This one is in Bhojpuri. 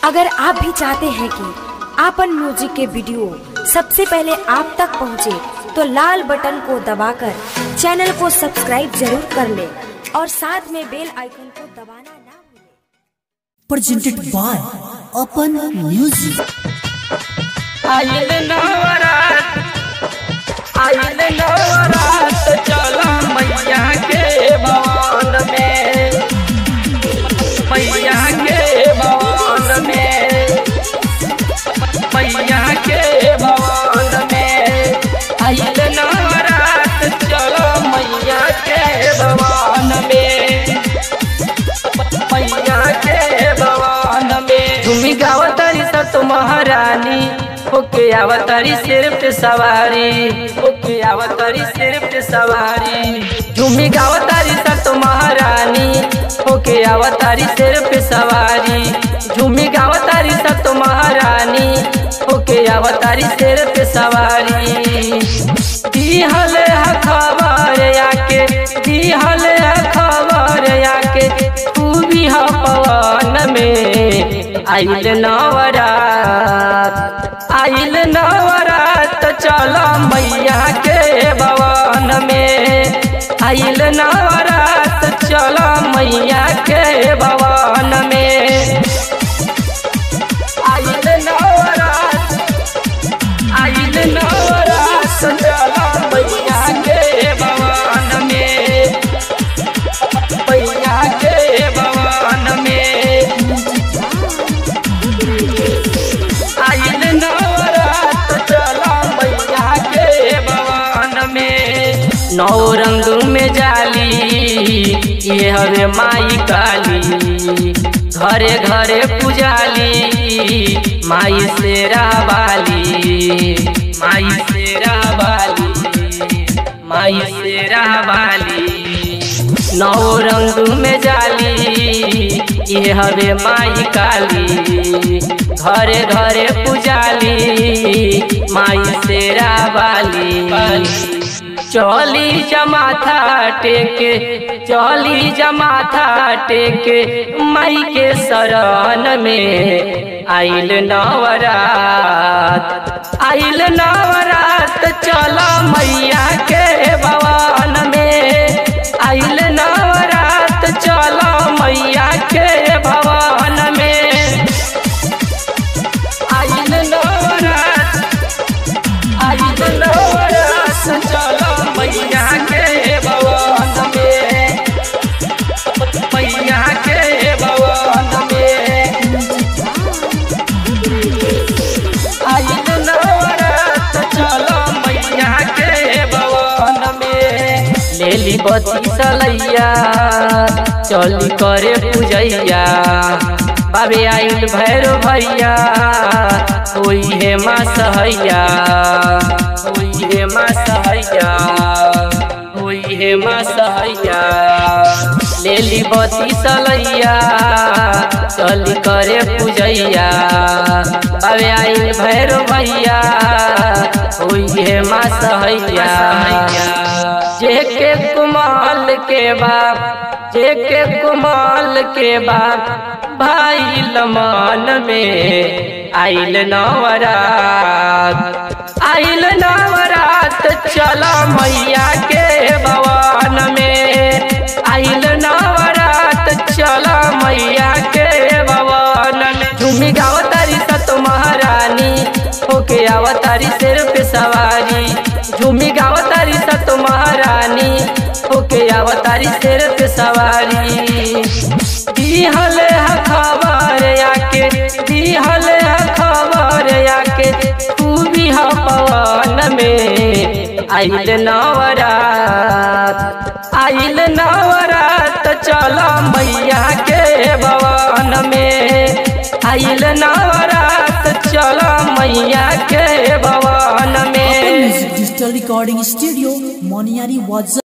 अगर आप भी चाहते हैं कि आपन म्यूजिक के वीडियो सबसे पहले आप तक पहुंचे, तो लाल बटन को दबाकर चैनल को सब्सक्राइब जरूर कर ले और साथ में बेल आइकन को दबाना ना भूलें। presented by Open Music. आइल नवरात आइल नवरात चला मैया के भवन में मैया के भवन में मैया के भवन में आइल नवरात चला मैया के भवन में मैया के भवन में तुमी गावतारी सत महारानी ओके आवतारी सिर पे सवारी ओके आवतारी सिर पे सवारी तुमी गावतारी सत महारानी ओके आवतारी सिर पे सवारी झूमी गावतारी सत महारानी ओके आवतारी सिर पे सवारी दिहल है खबर आके दिहल है खबर आके तू भी हा पवन में आइल नवरात आइल नवरात चल मैया के भवन में आइल नवरात चल मैया के भवन में आइल नवरात आइल नवरात चल मैया के भवन में मैया के भवन में आइल नवरात चला मैया के भवन में नौ रंग में जाली ये हवे माई काली घरे घरे पुजाली माई से वाली माई से वाली माई से वाली नौ रंग में जाली ये हवे माई काली घरे घरे पुजाली माई शेरा वाली चली जमाथा टेके चली जमाथा टेके माई के शरण में आइल नवरात आइल नवरात चल मैया के भवन में आइल नवरात चल मैया के भवन में आइल नवरात आइल नवरात चल मैया के भवन में मैया के भवन में आइल नवरात चल मैया के भवन में लेली बती सलैया चली करे पूजैया बाबे आइल भैरो भैया होई हे माँ सहैया होई हे माँ सहैया होई हे माँ सहैया लेली बती सलैया चली करे पूजैया बाबे आइल भैरो भैया होई हे माँ सहैया जेके कुमाल के बाप जेके कुमाल के बाप भाई लमान में आइल नवरात आइल नवरात चला मैया के भवन में आइल नवरात चला मैया के भवन में झूमी गावतारी सत महारानी होके आवतारी सिर पे सवारी झूमी गावतारी सत महारानी होके आवतारी सिर पे सवारी दिहल है खबर आके दिहल है खबर आके तू भी हा पवन में आइल नवरात आइल नवरात चल मैया के भवन में आइल नवरात चल मैया के भवन Open में Music Digital Recording Studio, Moniari Wazza.